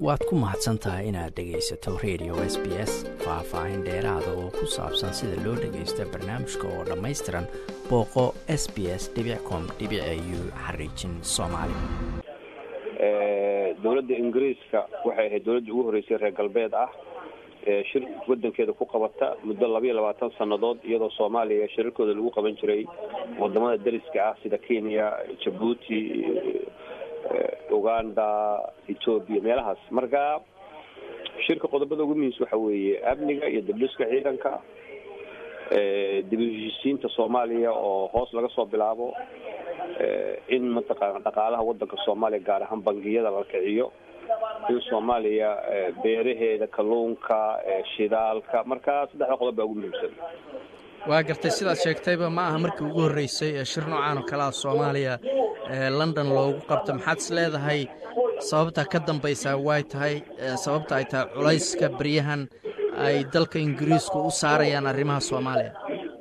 waad ku mahadsan tahay inaad dhegaysato radio s b s faah-faahin dheeraada oo ku saabsan sida loo dhagaysto barnaamijka oo dhammaystiran booqo s b s com u xariijin soomaali dowladda ingiriiska waxay ahayd dowladdii ugu horreysay reer galbeed ah ee shir wadankeeda ku qabata muddo labayo labaatan sannadood iyadoo soomaaliya shirarkooda lagu qaban jiray wadamada dariska ah sida kenya jabuuti uganda ethoobia meelahaas marka shirka qodobada ugu muhiimsa waxa weeye amniga iyo dabdhiska ciidanka dib u heshiisiinta soomaaliya oo hoos laga soo bilaabo in mataqaana dhaqaalaha wadanka soomaaliya gaar ahaan bangiyada la kiciyo in soomaaliya beeraheeda kalluunka shidaalka marka saddexda qodob baa ugu muhiimsan waa gartay sidaad sheegtayba ma aha markii ugu horreysay ee shir noocaan oo kale ah soomaaliya london loogu qabto maxaad is leedahay sababta ka dambaysaa way tahay sababta ay tahay culayska beryahan ay dalka ingiriisku u saarayaan arrimaha soomaaliya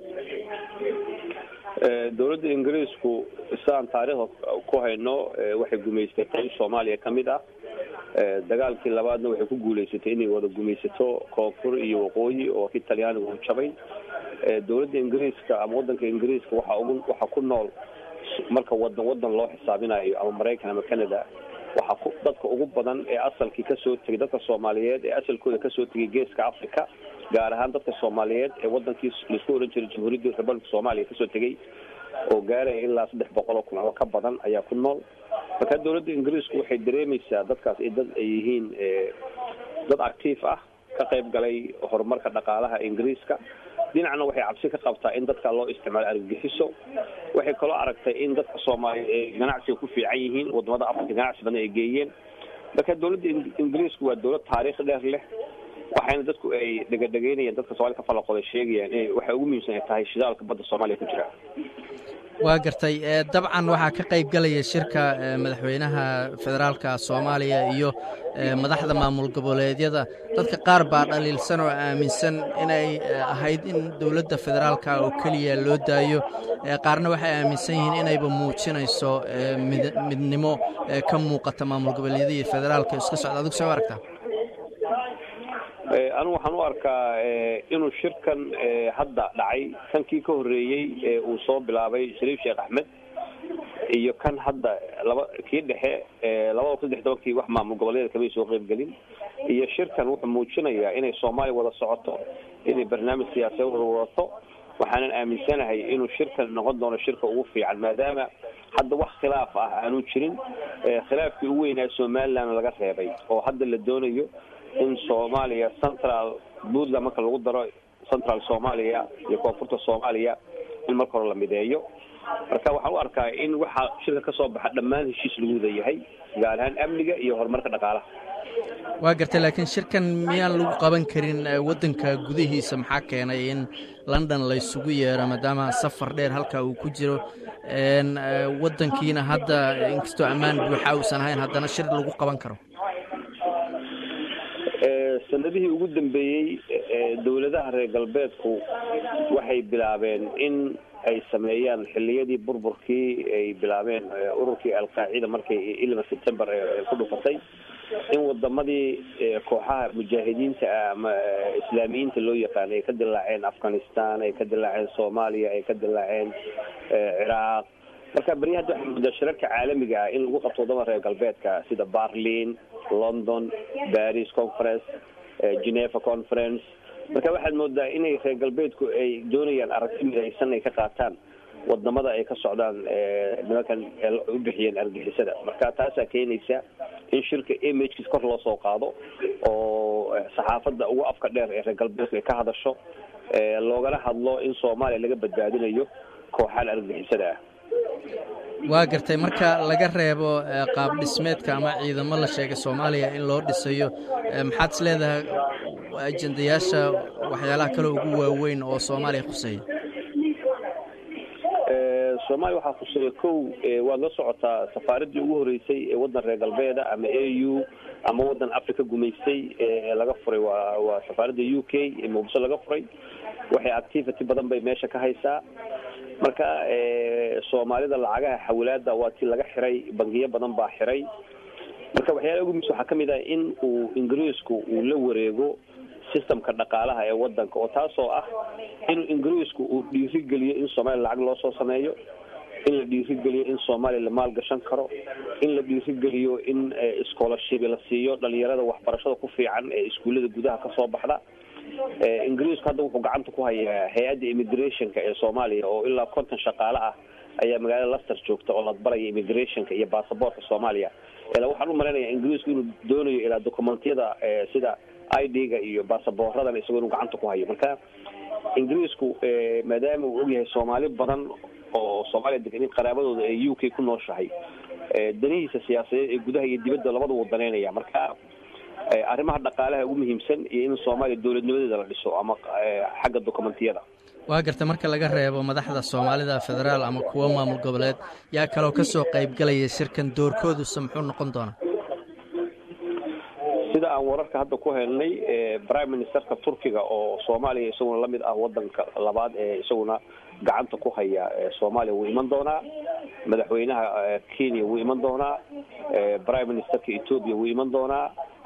dowladda ingiriisku sidaan taariikhda ku hayno waxay gumaysatay soomaaliya ka mid ah dagaalkii labaadna waxay ku guulaysatay inay wada gumaysato koonfur iyo waqooyi oo ki talyaaniga u jabay dowladda ingiriiska ama wadanka ingiriiska waxa ugu waxaa ku nool marka wadan wadan loo xisaabinayo ama maraykan ama canada waxaa ku dadka ugu badan ee asalkii kasoo tegay dadka soomaaliyeed ee asalkooda kasoo tegay geeska africa gaar ahaan dadka soomaaliyeed ee wadankii laisku ohan jiray jamhuuriyadda republica soomaaliya kasoo tegay oo gaaraya ilaa saddex boqol oo kun oo ka badan ayaa ku nool marka dowladda ingiriisku waxay dareemaysaa dadkaas ay dad ay yihiin dad actiif ah ka qayb galay horumarka dhaqaalaha ingiriiska dhinacna waxay cabsi ka qabtaa in dadka loo isticmaalo argagixiso waxay kaloo aragtay in dadka soomaaliya ay ganacsiga ku fiican yihiin wadamada africa ganacsi badan ay geeyeen marka dowladda ingiriisku waa dowlad taariikh dheer leh waxayna dadku ay dhegadhegeynayaan dadka soomaliya ka falaqooda sheegayaan in waxay ugu muhiimsan ay tahay shidaalka badda soomaaliya ku jira waa gartay dabcan waxaa ka qayb galaya shirka madaxweynaha federaalka soomaaliya iyo madaxda maamul goboleedyada dadka qaar baa dhaliilsan oo aaminsan inay ahayd in dowladda federaalka oo keliya loo daayo qaarna waxay aaminsan yihiin inayba muujinayso midnimo ka muuqata maamul goboleedyada iyo federaalka iska socda adigu soo aragtaa anigu waxaan u arkaa inuu shirkan hadda dhacay kankii ka horreeyey ee uu soo bilaabay shariif sheekh axmed iyo kan hadda laba kii dhexe labada kun saddex tobankii wax maamul goboleeda kamay soo qeybgelin iyo shirkan wuxuu muujinayaa inay soomaaliya wada socoto inay barnaamij siyaasadeed wada wadato waxaanan aaminsanahay inuu shirkan noqon doono shirka ugu fiican maadaama hadda wax khilaaf ah aanu jirin khilaafkii ugu weynaa somaliland laga reebay oo hadda la doonayo in soomaaliya central puntland marka lagu daro central soomaaliya iyo koonfurta soomaaliya in marka hore la mideeyo marka waxaan u arkaa in waxaa shirka kasoo baxa dhammaan heshiis lagu wada yahay gaar ahaan amniga iyo horumarka dhaqaalaha waa gartay laakiin shirkan miyaan lagu qaban karin waddanka gudihiisa maxaa keenay in london laysugu yeero maadaama safar dheer halka uu ku jiro waddankiina hadda inkastoo ammaan buuxa uusan ahayn haddana shir lagu qaban karo sanadihii ugu dambeeyey dowladaha reer galbeedku waxay bilaabeen in ay sameeyaan xiliyadii burburkii ay bilaabeen ururkii alqaacida markay ilma september ku dhufatay in wadamadii kooxaha mujaahidiinta ama islaamiyiinta loo yaqaana ay ka dilaaceen afghanistan ay ka dilaaceen soomaaliya ay ka dilaaceen ciraaq marka beri hadda waxaa moodaa shirarka caalamiga ah in lagu qabto wadamada reer galbeedka sida barlin london paris conference geneva conference marka waxaad moodaa inay reer galbeedku ay doonayaan aragti midaysan ay ka qaataan wadamada ay ka socdaan nimankan u bixiyeen argixisada marka taasaa keenaysa in shirka imagekis kor loo soo qaado oo saxaafadda ugu afka dheer ee reer galbeedku ay ka hadasho loogala hadlo in soomaaliya laga badbaadinayo kooxaan argixisada ah waa gartay marka laga reebo qaab dhismeedka ama ciidamo la sheegay soomaaliya in loo dhisayo maxaad is leedahay ajendayaasha waxyaalaha kale ugu waaweyn oo soomaaliya khuseeya soomaaliya waxaa khuseeya kow waad la socotaa safaaradii ugu horeysay ee waddan reer galbeeda ama a u ama waddan africa gumaystay ee laga furay waa waa safaaradda u k ee muqdisho laga furay waxay activity badan bay meesha ka haysaa marka soomaalida lacagaha xawlaada waa tii laga xiray bangiyo badan baa xiray marka waxyaalaha ugu muhiimsan waxaa ka mid ah in uu ingiriisku uu la wareego systemka dhaqaalaha ee wadanka oo taasoo ah inuu ingiriisku uu dhiirigeliyo in soomaaliya lacag loo soo sameeyo in la dhiirigeliyo in soomaaliya la maalgashan karo in la dhiirigeliyo in scholarship la siiyo dhalinyarada waxbarashada ku fiican ee iskuullada gudaha kasoo baxda ingiriisku hadda wuxuu gacanta ku hayaa hay-adda immigrationka ee soomaaliya oo ilaa konton shaqaale ah ayaa magaalada laster joogta oo la baraya immigrationka iyo basaboortka soomaaliya ilaa waxaan u malaynayaa ingiriisku inuu doonayo ilaa dokumentiyada sida i d-ga iyo basaboorradan isagoo inuu gacanta ku hayo marka ingiriisku maadaama uu ogyahay soomaali badan oo soomaaliya degan in qaraabadooda ee u k ku nooshahay danihiisa siyaasadeed ee gudaha iyo dibadda labada wuu danaynaya marka arrimaha dhaqaalaha ugu muhiimsan iyo in soomaaliya dowladnimadeeda la dhiso ama xagga dokumentiyada waa garta marka laga reebo madaxda soomaalida federaal ama kuwo maamul goboleed yaa kaloo kasoo qaybgalaya shirkan doorkooduse muxuu noqon doonaa sida aan wararka hadda ku helnay prime ministerka turkiga oo soomaaliya isaguna lamid ah wadanka labaad ee isaguna gacanta ku haya soomaaliya wuu iman doonaa madaxweynaha kenya wuu iman doonaa prime ministerka ethoopia wuu iman doonaa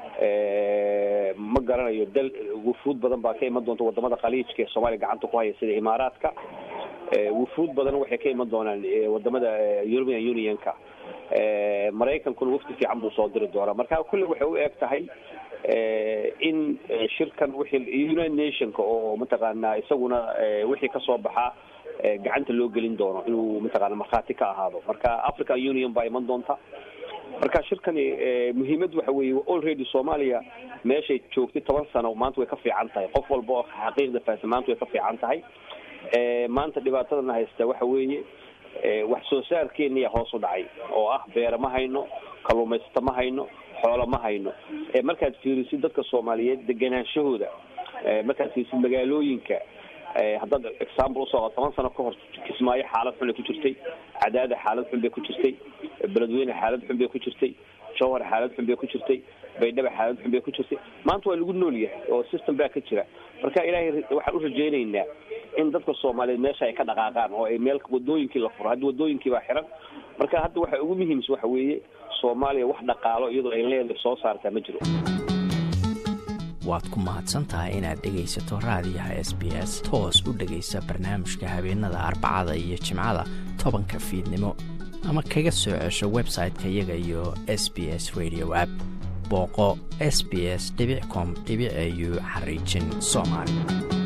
ma garanayo dal wufuud badan baa ka iman doonta wadamada khaliijka ee soomaaliya gacanta ku haya sida imaaraadka wufuud badan waxay ka iman doonaan wadamada european unionka maraykankuna wafdi fiican buu soo diri doonaa marka kulle waxay u eg tahay in shirkan wixii united nationka oo mataqaanaa isaguna wixii kasoo baxaa gacanta loo gelin doono inuu mataqaana markhaati ka ahaado marka african union baa iman doonta marka shirkani muhiimad waxa weeye already soomaaliya meeshay joogtay toban sano maanta way ka fiican tahay qof walba oo xaqiiqda fahamsan maanta way ka fiican tahay maanta dhibaatadana haysta waxa weeye wax soo saarkeeniya hoos u dhacay oo ah beera ma hayno kalluumaysato ma hayno xoolo ma hayno markaad fiirisid dadka soomaaliyeed deganaanshahooda markaad fiirisid magaalooyinka haddaad example usoo toban sano ka hor kismaayo xaalad xun ay ku jirtay cadaada xaalad xun bay ku jirtay beledweyne xaalad xun bay ku jirtay jowhar xaalad xun bay ku jirtay baydhaba xaalad xun bay ku jirtay maanta waa lagu nool yahay oo system baa ka jira marka ilaahay waxaan u rajaynaynaa in dadka soomaaliyeed meesha ay ka dhaqaaqaan oo ay meel wadooyinkii la furo hadda wadooyinkii baa xiran marka hadda waxa ugu muhiimsan waxa weeye soomaaliya wax dhaqaalo iyadoo ay leedahay soo saartaa ma jiro waad ku mahadsantahay inaad dhegaysato raadiyaha s b s toos u dhegaysa barnaamijka habeenada arbacada iyo jimcada tobanka fiidnimo ama kaga soo cesho website-ka iyaga iyo s b s radio app booqo s b s com au xariijin soomaali